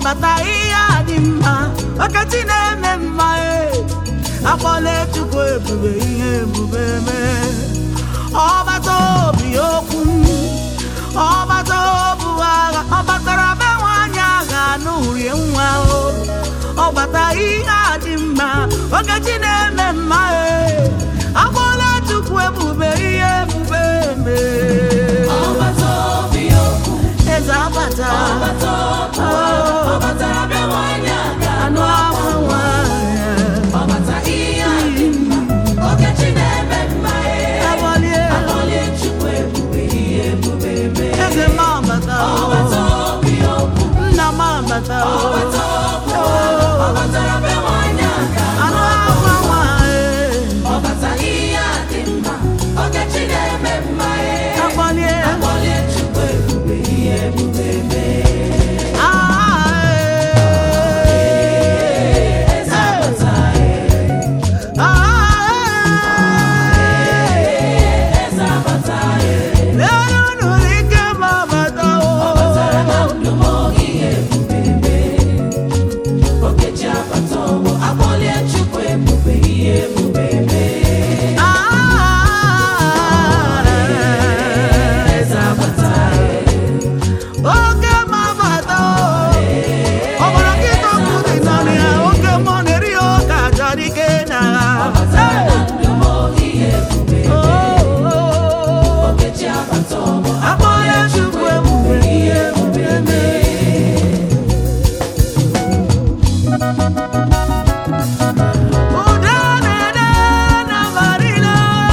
ọbata ihe a dị mma ọkachi na-eme mma e akpọla chukwu ebube ihe ebube mee ọbata obi okwu ọbata obu agha ọ batara be nwaanyị agha n'urie nwa o ọbata ihe a dị mma ọkachi na-eme mma e akpọla chukwu ebube ihe ebube mee ọbata obi okwu eze abata ọbata okwu ọbatara bịa nwanyị aga anụ ahụ nwanyị ọbata ihe a dị mma okechi na-eme mma ee Abalie, akpọlie chukwu ebube ihe ebube mee eze m abata ọbata obi okwu nna m abata ọbata okwu ọbatara bịa nwanyị aga anụ ahụ nwanyị ọbata ihe a dị mma okechi na-eme mma ee akpọlie akpọlie chukwu ebube ihe ebube mee eze abata eze abata ọbatara na ndụ m oge ihe ebube mee okechi abata ọgbọ akpọlie chukwu ebube ihe ebube mee eze abata Oke mabata ọbara nkịta ọkụ dị n'ọnụ ya oke mmụọ na-eri ya oke aja dike na ọbatara na ndụ m oge ihe ebube okechi abata ọgbọ akpọrọ chukwu ebube ihe ebube mee Udo na-ede na marina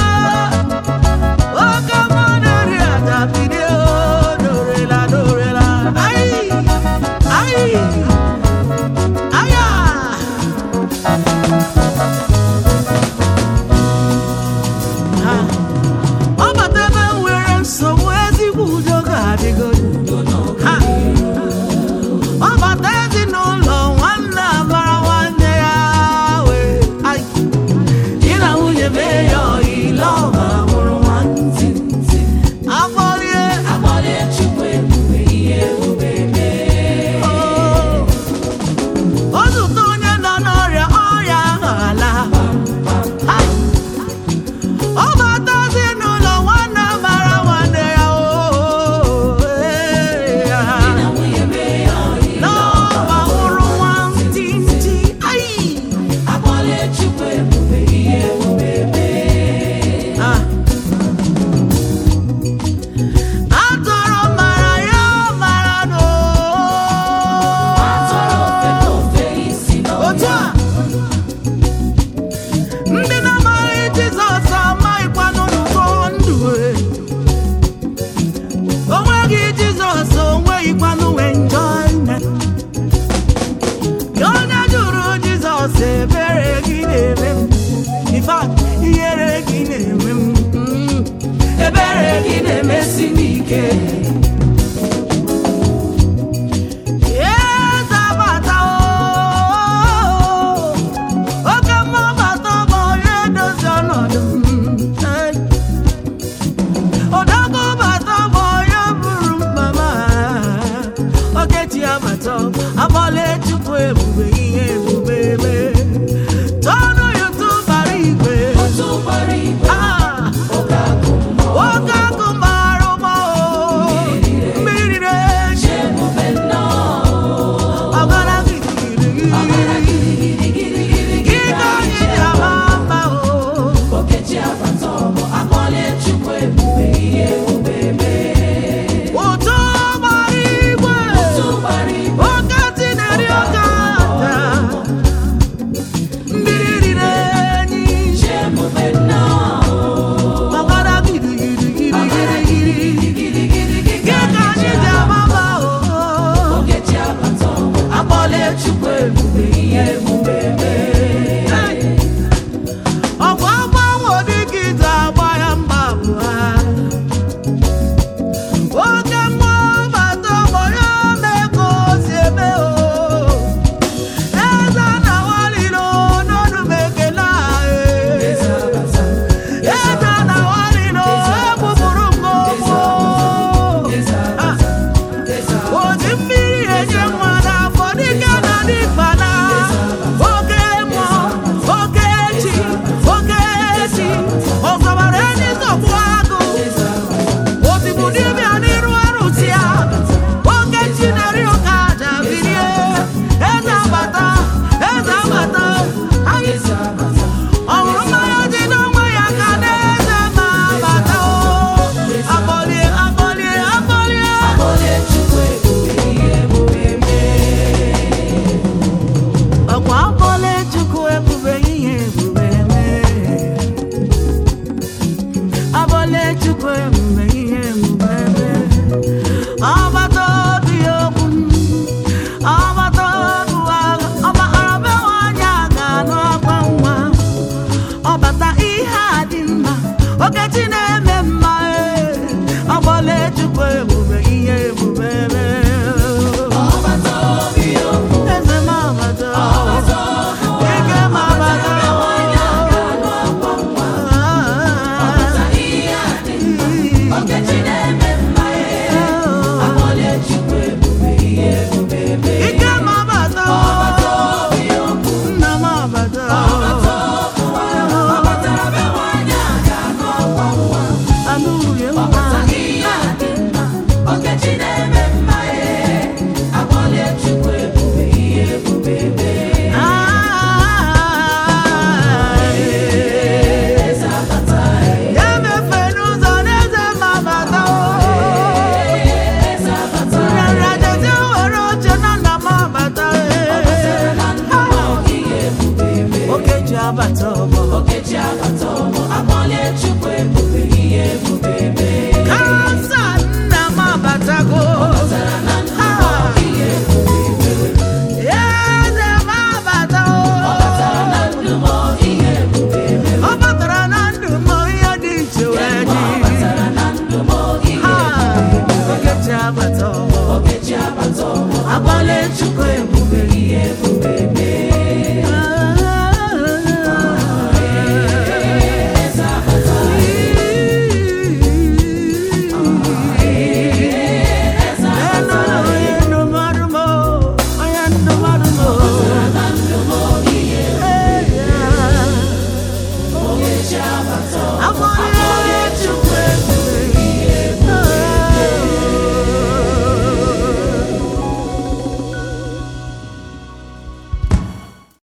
oke mmụọ na-eri aja bilie o dorela dorela ayi ayi aya ọ bata ebe m nwere nsogbu ezigbo udo ga-adịgodo Ha! ọ bata ezinụlọ nwanne amara nwanne ya wee Ai! di na nwunye mee ya ọyile ọma mụrụ nwantị afọlie akpọlie chukwu ebube ihe ebube mee o zụta onye nọ n'ọrịa ọrịa ahụ ala Ai! ọ bata ezinụlọ nwanne mara nwanne ya o ee, ya. na nwunye mee ya ọyị n'ọba hụrụ nwantịntị Ai! akpọlie chukwu ebube ihe ebube mee Ah. atọrọ mara ya mara no atọrọ ofe na ofe isi otu n'ọhịa a ndị na-amaghị jizọs amaghịkwanụ n'ụkọ ndụ e. o nweghị jizọs o nweghịkwanụ enjoyment Ya onye jụrụ jizọs ebere gị na-eme m In fact, ihere gị na-eme m Mm. ebere gị na-emesi m ike Eze abata o, oke mmụọ bata bụ onye edozi ọnọdụ m. Hey. Odogwu bata bụ onye buru mkpa m. Okechi abata, akpọla Chukwu ebube ihe ebube mee. Tọọnụ YouTube bara igwe. otu gbara igwe Ah, oge agụ mmụọ nwoke akụ mara ụgbọ o, mmiri na-eji ebube nnọọ ọbara gịrịgịrị. girigirigiri Gị ka anyị ji ama mma o. okechi abata ọgbọ akpọlie chukwu ebube ihe ebube mee Ụtụ gbara igwe. otu gbara igwe Oke ntị na-eri oke aja. Mmiri riri enyi. chi ebube nnọọ Ọbara gịrịgịrịgịrịgịrị. Gị ka anyị ji ama mma o. okechi abata ọgbọ akpọlie chukwu ebube ihe ebube